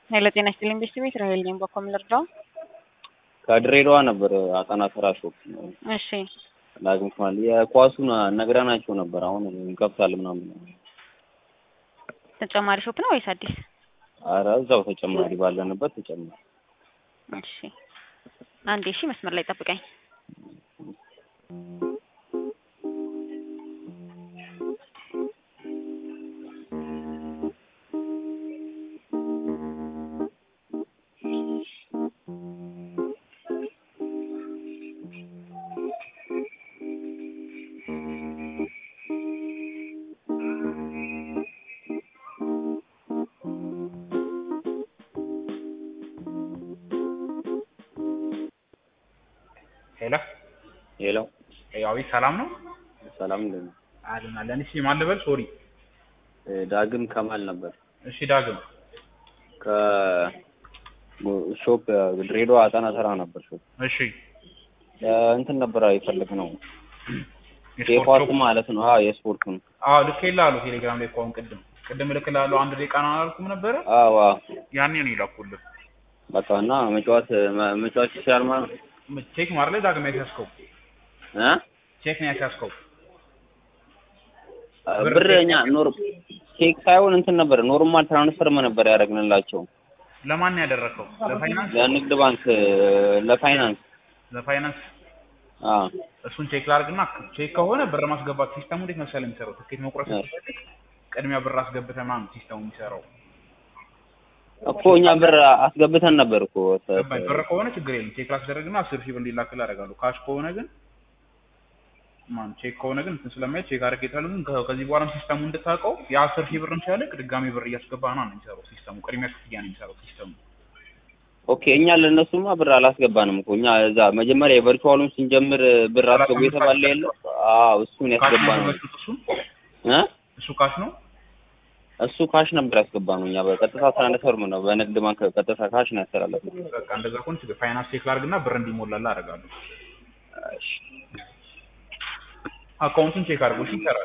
ኃይለ ጤና ይስጥልኝ ቤተሰቤት ራሄል ነኝ። በኮም ልርዳው? ከድሬዳዋ ነበር አጠና ስራ ሾፕ እሺ ዳግም ክማል የኳሱን ነግረናቸው ነበር። አሁን እንከፍታለን ምናምን። ተጨማሪ ሾፕ ነው ወይስ አዲስ? አረ እዛው ተጨማሪ ባለንበት ተጨማሪ። እሺ አንዴ እሺ፣ መስመር ላይ ጠብቀኝ። ሄሎ ሄሎ ያው ሰላም ነው ሰላም እንደምን አለን አለን። እሺ ማን ልበል? ሶሪ ዳግም ከማል ነበር እሺ ዳግም ከሾፕ ድሬዳዋ አጠና ስራ ነበር ሾፕ እሺ እንትን ነበር የፈለግ ነው የስፖርት የኳሱ ሾፕ? ማለት ነው። አዎ የስፖርቱን አዎ ልኬልሃለሁ ቴሌግራም ላይ እኮ አሁን ቅድም ቅድም ልክልሃለሁ አንድ ደቂቃ ነው አላልኩም ነበረ? አዎ አዎ ያኔ ነው የላኩልህ። በቃ እና መጫወት መጫወት ይችላል ማለት ነው ቼክ ማር ላይ ዳግም ያስያዝከው እ ቼክ ነው ያስያዝከው። ብር እኛ ኖር ቼክ ሳይሆን እንትን ነበር ኖርማል ትራንስፈር ነበር ያደረግንላቸው ለማን ነው ያደረግከው? ለፋይናንስ ለንግድ ባንክ ለፋይናንስ ለፋይናንስ አ እሱን ቼክ ላድርግና ቼክ ከሆነ ብር ማስገባት ሲስተሙ እንዴት መሰለህ የሚሰራው ትኬት መቁረጥ እ። ስትፈልግ ቅድሚያ ብር አስገብተህ ምናምን ሲስተሙ የሚሰራው እኮ እኛ ብር አስገብተን ነበር እኮ ገባኝ። ብር ከሆነ ችግር የለም ቼክ ላስደረግና አስር ሺህ ብር እንዲላክልህ አደርጋለሁ። ካሽ ከሆነ ግን ማን ቼክ ከሆነ ግን እንትን ስለማይ ቼክ አድርጌታለሁ። ግን ከ- ከዚህ በኋላም ሲስተሙ እንድታውቀው የአስር ሺህ ብርም ሲያልቅ ድጋሚ ብር እያስገባ ነው የሚሰራው ሲስተሙ። ቅድሚያ ክፍያ ነው የሚሰራው ሲስተሙ። ኦኬ እኛ ለእነሱማ ብር አላስገባንም እኮ እኛ እዛ መጀመሪያ የቨርቹዋሉን ስንጀምር ብር አስገቡ የተባለ የለ አዎ እሱን ካሽ ነው ያስገባ ነው የገዛችሁት? እሱ እ እሱ ካሽ ነው። እሱ ካሽ ነበር ያስገባ ነው እኛ በቀጥታ ትራንስፈር ነው በንግድ ባንክ ቀጥታ ካሽ ነው ያስተላለፍነው በቃ እንደዛ ከሆነ ችግር ፋይናንስ ቼክ ላድርግና ብር እንዲሞላልህ አደርጋለሁ። እሺ አካውንቱን ቼክ አድርጎ እሺ ይሰራል።